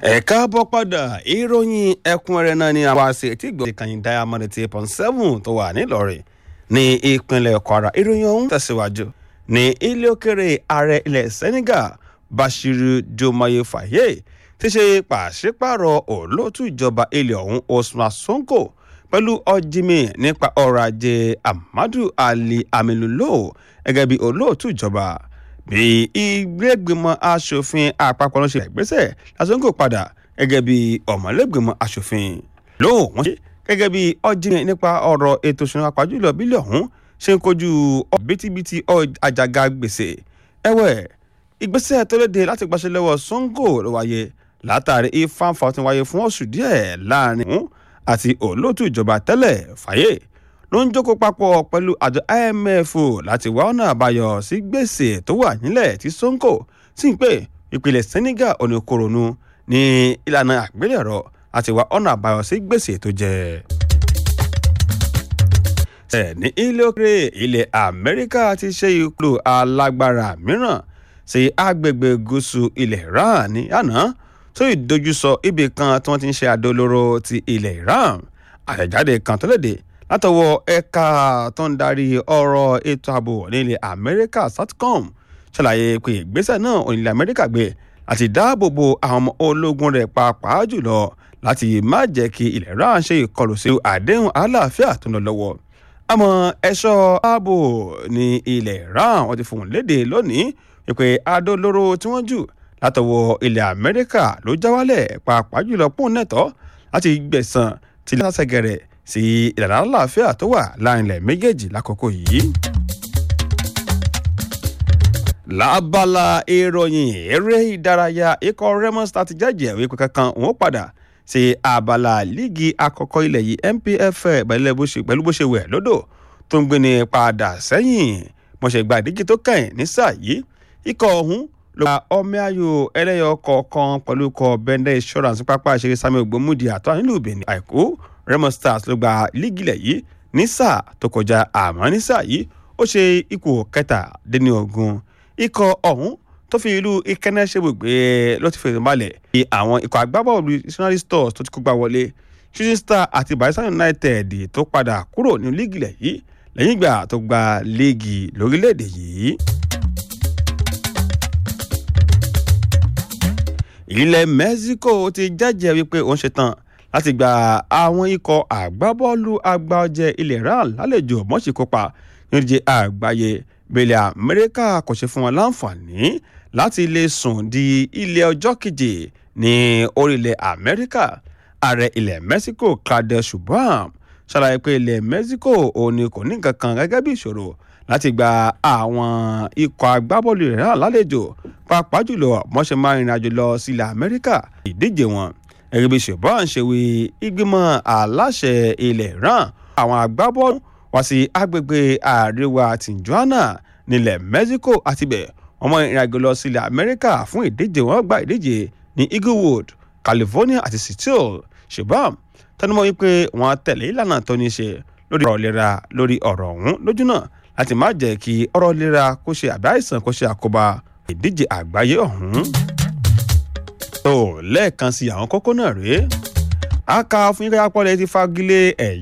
ẹ káàbọ̀ padà ìròyìn ẹ̀kúnrẹ́rẹ́ náà ni àwa ṣe tí gbọ́ ti kàyìn diamond eight point seven tó wà nílọrin ní ìpínlẹ̀ kwara ìròyìn ọ̀hún tẹ̀síwájú ní ilé òkèrè ààrẹ ilẹ̀ senegal bashiru diomaye faye ti ṣe pàṣípàrọ̀ olóòtú ìjọba ilẹ̀ ọ̀hún osman sonko pẹ̀lú ọ̀jìmì nípa ọrọ̀ ajé amadu ali aminulo gẹ́gẹ́ bí olóòtú ìjọba bí ìgbẹ́gbẹ̀mọ asòfin àpapọ̀ ló ṣe ìgbésẹ̀ lásìkò padà gẹ́gẹ́ bí ọ̀mọ̀lẹ́gbẹ̀mọ asòfin lóhùn wọ́n ṣe gẹ́gẹ́ bí ọ̀jìnì nípa ọ̀rọ̀ ètò ìṣúná àpájùlọ bílẹ̀ ọ̀hún ṣe ń kojú bítíbitì àjàgà gbèsè ẹ̀wẹ̀ ìgbésẹ̀ tó léde láti gbaṣẹ́ lọ́wọ́ songo ló wáyé látàrí ìfàǹfà tó wáyé fún oṣù díẹ̀ láàrin òun àti olóòtú ìjọba tẹ́lẹ̀ fàyè ló ń jókòó papọ̀ pẹ̀lú àjọ imf láti wá ọ̀nà àbáyọ sí gbèsè tó wà nílẹ̀ tí sonko sì ń pè ìpìlẹ̀ senegal oníkoronu ní ìlànà àgbélẹ̀rọ láti wá ọ̀nà àbáyọ sí gbèsè tó jẹ. ẹ̀ ní ilé òkèrè ilẹ̀ amẹ́ríkà ti ṣe ìkúlò alágbára mìíràn sí agbègbè gúúsù ilẹ̀ iran ní àná tó ìdojúsọ ibì kan tí wọ́n ti ń ṣe àdó olóró ti ilẹ̀ iran àtẹ̀jáde kan tó léde látọwọ́ ẹ̀ka tó ń darí ọ̀rọ̀ ètò ààbò nílẹ̀ amẹ́ríkà satcom ṣàlàyé pé ìgbésẹ̀ náà onílẹ̀ amẹ́ríkà gbé láti dáàbò bo àwọn ọmọ ológun rẹ̀ pàápàá jùlọ láti má jẹ́ kí ilẹ̀ iran ṣe ìkọlù sí àdéhùn àlàáfíà tó ń lọ lọ́wọ́ àmọ́ ẹ̀ṣọ́ ààbò ní ilẹ̀ iran wọ́n ti fòun léde lónìí wípé adó olóró tí wọ́n jù látọwọ́ ilẹ̀ amẹ́ríkà ló já wálẹ̀ pàápàá jùlọ pọ́n nẹ́tọ́ láti gbẹ̀sán tí lásẹ̀gẹ̀rẹ̀ sí ìlànà àlàáfíà tó wà láàrin ilẹ̀ méjèèjì lákòókò yìí. lábala ìròyìn eré ìdárayá ikọ̀ remo star ti jẹ́jẹ́ wípé kankan òun padà sí abala líìgì àkọ́kọ́ ilẹ̀ yìí npfl pẹ̀lú bó ṣe wẹ̀ lódò tó ń gbéni padà sẹ́yìn mo ṣe gba ìdíje tó kàn ní sáà yìí ikọ̀ ọ̀hún ló gba ọmọ ayò ẹlẹ́yọ kọ̀ọ̀kan pẹ̀lú ikọ̀ bẹ́ndẹ̀ insurance pápá ìṣeré samuel gbomudi àtọ́ nílùú benin àìkú remo stars ló gba lígìlẹ̀ yìí ní sáà tó kọjá àmọ́ ní sáà yìí ó ṣe ipò kẹtàdínlógún ikọ̀ ọ̀hún tó fi ìlú ikẹ́nẹ́ ṣe gbogbo ló ti fèrè balẹ̀ bí àwọn ikọ̀ agbábọ́ọ̀lù missionary stores tó ti kó gbà wọlé shooting star àti bayelsa united tó padà kúrò ní lígìlẹ̀ yìí lẹ́yìn ìgbà tó gba líìgì lórílẹ̀‐èdè yìí. ilẹ̀ mexico ti jẹ́jẹ́ wípé òun ṣetán láti gba àwọn ikọ̀ àgbábọ́ọ̀lù àgbà ọ̀jẹ̀ ilẹ̀ iran lálejò mọ́sí kópa nídìí àgbáyé bẹ̀lẹ̀ amẹ́ríkà kò ṣe fún wọn láǹfààní láti lè sùn di ilé ọjọ́ keje ní orílẹ̀ amẹ́ríkà ààrẹ ilẹ̀ mexico claudia sheinbaum ṣàlàyé pé ilẹ̀ mexico òun ni kò ní nǹkan kan gẹ́gẹ́ bí ìṣòro láti gba àwọn ikọ̀ agbábọ́ọ̀lù rẹ̀ náà lálejò pàápàá jùlọ mọ́ṣẹ́ máa rìnrìn àjò lọ sílẹ̀ amẹ́ríkà ìdíje wọn gẹ́gẹ́ bí ṣùgbọ́n ṣe wí ìgbìmọ̀ aláṣẹ ilẹ̀ iran àwọn agbábọ́ọ̀lù wá sí agbègbè àríwá tijuana nílẹ̀ mexico àtibẹ̀ wọ́n mọ ìrìn àjò lọ sílẹ̀ amẹ́ríkà fún ìdíje wọn gba ìdíje ní eaglewood california àti seattle ṣùgbọ́n tẹnumọ́ wípé wọ́n tẹ̀lé ìlànà tó ní ṣe lórí ọ̀rọ̀ ìlera lórí ọ̀rọ̀ ọ̀hún lójú náà láti má jẹ́ kí ọ̀rọ̀ ìlera kó ṣe àbí àìsàn kó ṣe àkóbá ìdíje àgbáyé ọ̀hún. tó lẹ́ẹ̀kan sí àwọn kókó náà rèé a kà fún yíká pọ́lẹ̀ ti fagilé ẹ̀yà.